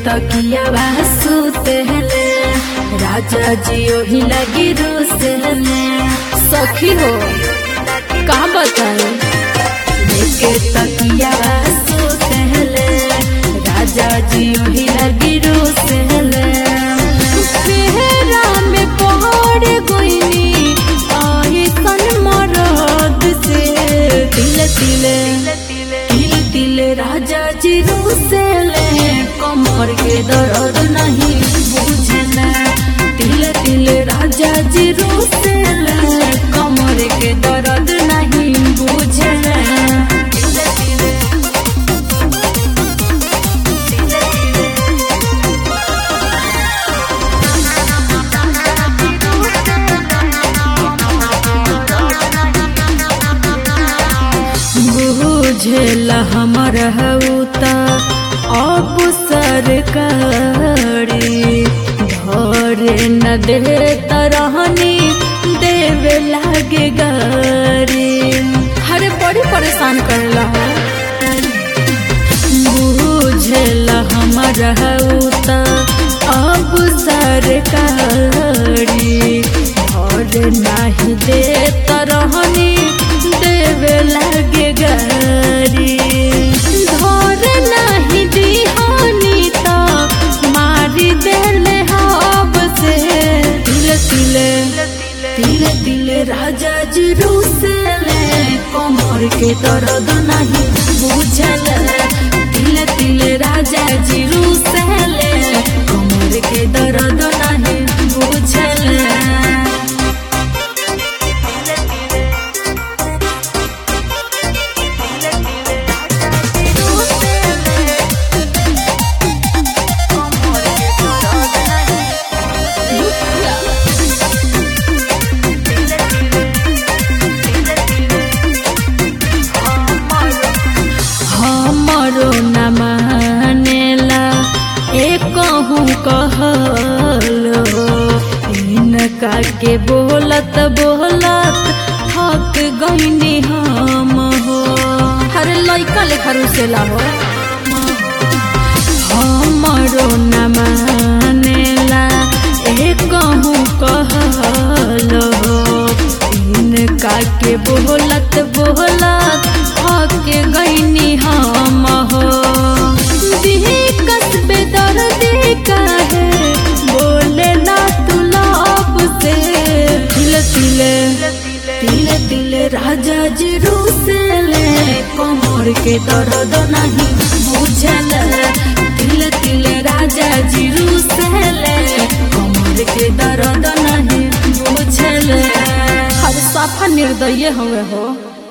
तकिया सुतले राजा जी ओही लगी रुसले सखी हो कहाँ बताए लेके तकिया सुतले राजा जी ओही लगी रुसले फेरा में पहाड़ गोइनी आई सन मरद से तिल तिले तिल तिल राजा जी रुसले कमर के दर्द नहीं बुझले तिल तिल राजा जी रुसले कमर के दर्द नहीं बुझले तिल तिल बुझल हमर हऊता अब सरकारी धरे न दे तरहनी देवे लागे गारी हरे बड़ी परेशान करला बुझल हमर हऊता अब सरकारी धरे नाही दे तरहनी देवे लागे गारी धर नहीं दिहानी तो मारी देले हब से तिल तिले तिल तिले राजा जी रुसले कमर के दर्द नहीं बुझल तिल तिले राजा जी रुसले कमर के दर्द नहीं बुझल हमरो न मानेला एक कहूँ कहलो इनका के बोलत बोलत थक गईनी हम हो हरे लइका लेखा रुसेला हो हमरो न मानेला एक कहूँ कहलो इनका के बोलत बोलत थक गईनी हम हो कस्बे दर्द काहे बोले ना तू लब से तिल तिले तिल तिले राजा जी रुसले कमर के दर्द नहीं बुझल तिल तिले राजा जी रुसले कमर के दर्द नहीं बुझल हर साफा निर्दय हुए हो